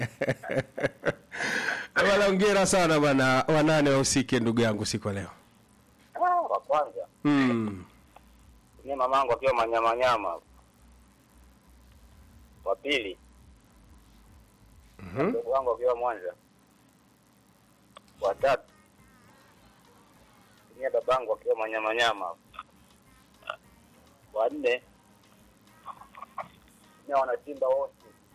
Bwana, hongera sana bwana, wanane wahusike ndugu yangu siku ya leo. Ah, wa kwanza Mm. ni mamangu akiwa manyamanyama. Wa pili Mhm. ndugu wangu akiwa Mwanza. Wa tatu ni babangu akiwa manyamanyama. Wa nne ni wanasimba wote.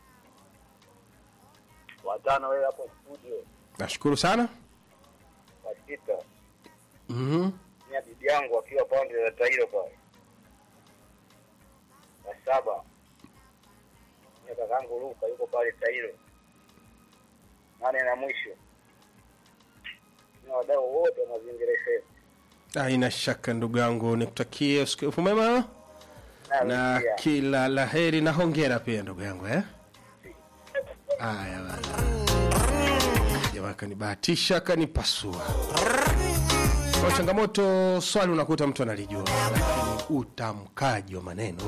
Wa tano wewe hapo studio. Nashukuru sana. Wa sita Mhm. ni bibi yangu akiwa pande za Tairo pale. Wa saba ni kakangu Luka yuko pale Tairo. Nane na mwisho ni wadau wote wa mazingira FM. Haina shaka ndugu yangu, nikutakie usiku mwema na pia, kila laheri na hongera pia ndugu yangu eh? Haya bana, jamaa kanibahatisha kanipasua. Kwa changamoto swali unakuta mtu analijua, lakini utamkaji wa maneno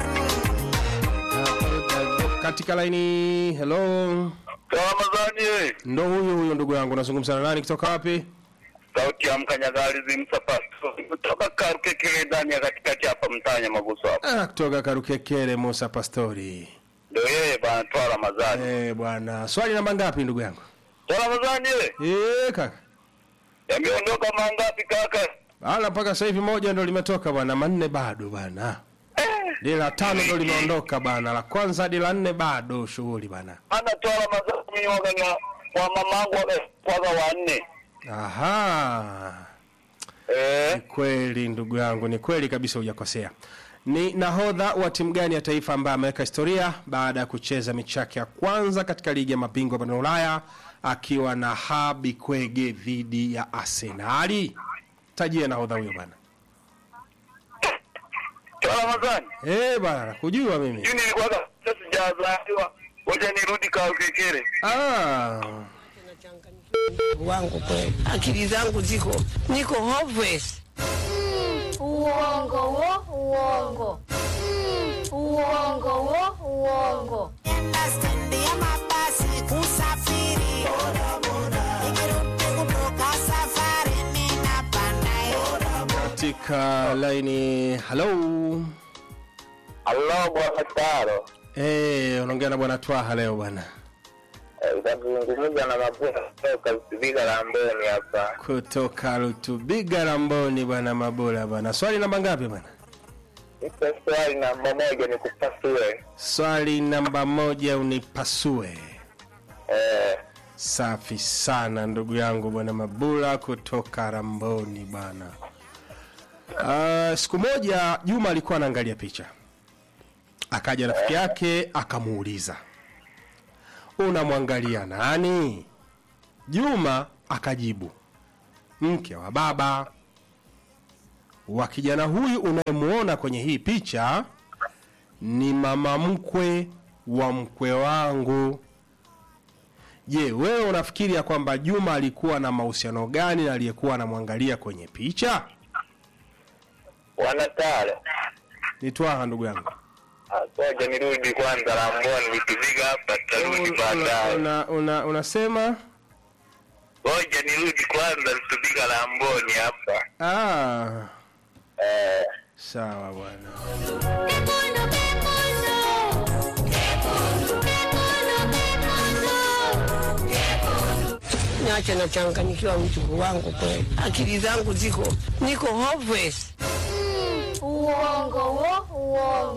katika laini. Hello, Ramadhani we, ndo huyu huyu ndugu yangu, unazungumza na nani kutoka wapi? sauti ya mkanyagalizi msapasto kutoka Karukekele ndani ya katikati hapa mtanya Maguso hapa. Ah, kutoka Karukekere, Musa Pastori. Ndio yeye bwana toa Ramadhani. Eh, bwana, swali namba ngapi ndugu yangu? Toa Ramadhani we, Eh, kaka. yameondoka mangapi kaka? Ala, mpaka sasa hivi moja ndo limetoka bwana, manne bado bwana. Dili la tano ndo limeondoka bwana, la kwanza hadi la nne bado shughuli bwana. Ana toa Ramadhani waga wa mamangu waga waga wanne. Aha, Eh, ni kweli ndugu yangu, ni kweli kabisa, hujakosea. Ni nahodha wa timu gani ya taifa ambaye ameweka historia baada ya kucheza mechi yake ya kwanza katika ligi ya mabingwa barani Ulaya akiwa na Habi Kwege dhidi ya Arsenali? Tajia nahodha huyo bwana. toa Ramadhani. Eh bwana, nakujua mimi. Juni nilikuwa sasa sijazaliwa. Ngoja nirudi Karukekele. Ah, wangu kweli, akili zangu ziko niko hopeless. Uongo wo, uongo. Uongo wo, uongo. Nastendia mabasi kusafiri Nikirudi kutoka safari ninapanda katika laini hello. Allah bwana Taro. Eh, unaongea na bwana Twaha leo bwana. Utazungumza na mabuna kutoka Viga la Mboni hapa. Kutoka Rutubiga Ramboni bwana Mabula bwana. Swali namba ngapi bwana? Iko swali namba moja ni kupasue. Swali namba moja unipasue. Eh, Safi sana ndugu yangu bwana Mabula kutoka Ramboni bwana. Uh, siku moja Juma alikuwa anaangalia picha, akaja rafiki yake akamuuliza, unamwangalia nani? Juma akajibu, mke wa baba wa kijana huyu unayemuona kwenye hii picha ni mama mkwe wa mkwe wangu. Je, wewe unafikiri ya kwamba Juma alikuwa na mahusiano gani na aliyekuwa anamwangalia kwenye picha? wana Taro. Ni Twaha ndugu yangu. Ngoja nirudi kwanza la Mboni nikiviga hapa tutarudi Una, baadaye. una, una, unasema Ngoja nirudi kwanza tupiga la Mboni hapa. ah, Eh, sawa bwana. Pepono, pepono. Pepono, pepono. Niache nachanganyikiwa mchungu wangu kweli, akili zangu ziko niko hopeless. Uongo wo, uongo.